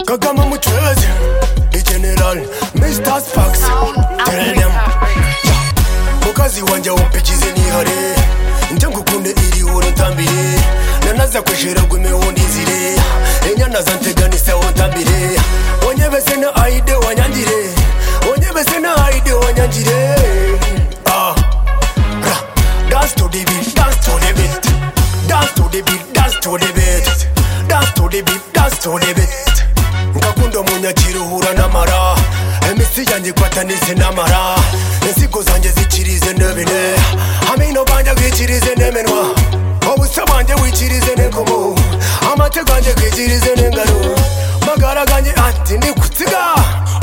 Kagame muchezi i General Mr. Spax Terenem mukazi wanjye wumpekize nihare njye ngukunde iri urutambiye nanaza kwishira gume wundizire enyanaza nteganise wuntambire wonyebese na aide wanyangire wonyebese na aide wanyangire ah ra dance to the beat dance to the beat dance to the beat dance to the beat dance to the beat dance to the beat ngakunda umunyakira uhura n'amara imitsi yanjye ikwatanitse n'amara inzigo zanjye zikirize n'ebine amino banjye bwikirize n'emenwa ubuse banjye wikirize n'enkomo amate ganjye kwikirize n'engaro magara ganjye ati ndi kutsiga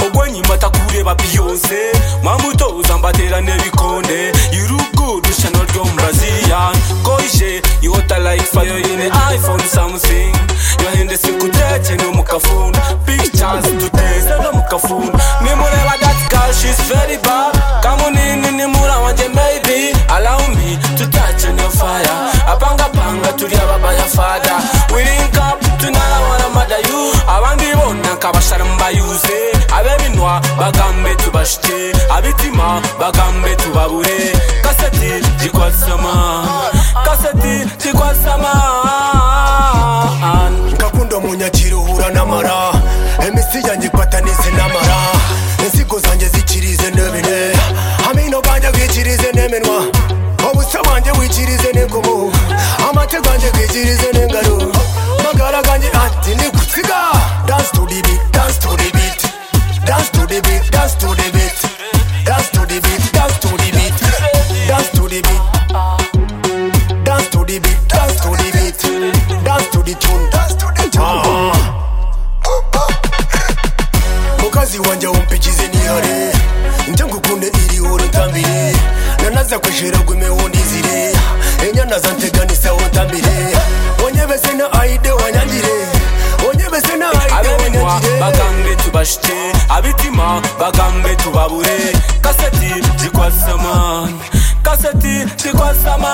ogwenyimata kureba biyonse mwamutoza mbatera n'ebikonde irugudu shano ryo mu baziya koje ihota like fayo yine iphone something yohendese kuteke no mukafunda pictures duteze no mukafunda nimureba that girl she's very bad kamunini nimura wanjye maybe allow me to touch on your fire apangapanga turi ababaya fada we link up tunara wana madayu abandi bona nkabashara mbayuze abebinwa bagambe tubashite abitima bagambe tubabure kaseti jikwasama kaseti jikwasama ngakunda umunyakira uhura n'amara imitsi yanjye ikwatanitse n'amara inzigo zanjye zikirize n'ebine amino ganjye bwikirize n'emenwa ubuse banjye wikirize n'enkomo amate ganjye bwikirize n'engaro magara ganjye ati ndi kutsiga dance to the beat dance to the beat dance to the beat dance to the beat dance to the beat dance to the beat dance to the beat dance to the beat, dance to the beat, dance to the tune, dance to the tune. Mukazi wanjye wumpikize nihare, njye ngukunde iri urutambire, nanaza kwishira gume wundizire, enyanaza nteganise wuntambire, wonyebese na aide wanyangire, wonyebese na aide abeminwa wanyangire. bagambe tubashite abitima bagambe tubabure kaseti jikwasama kaseti jikwasama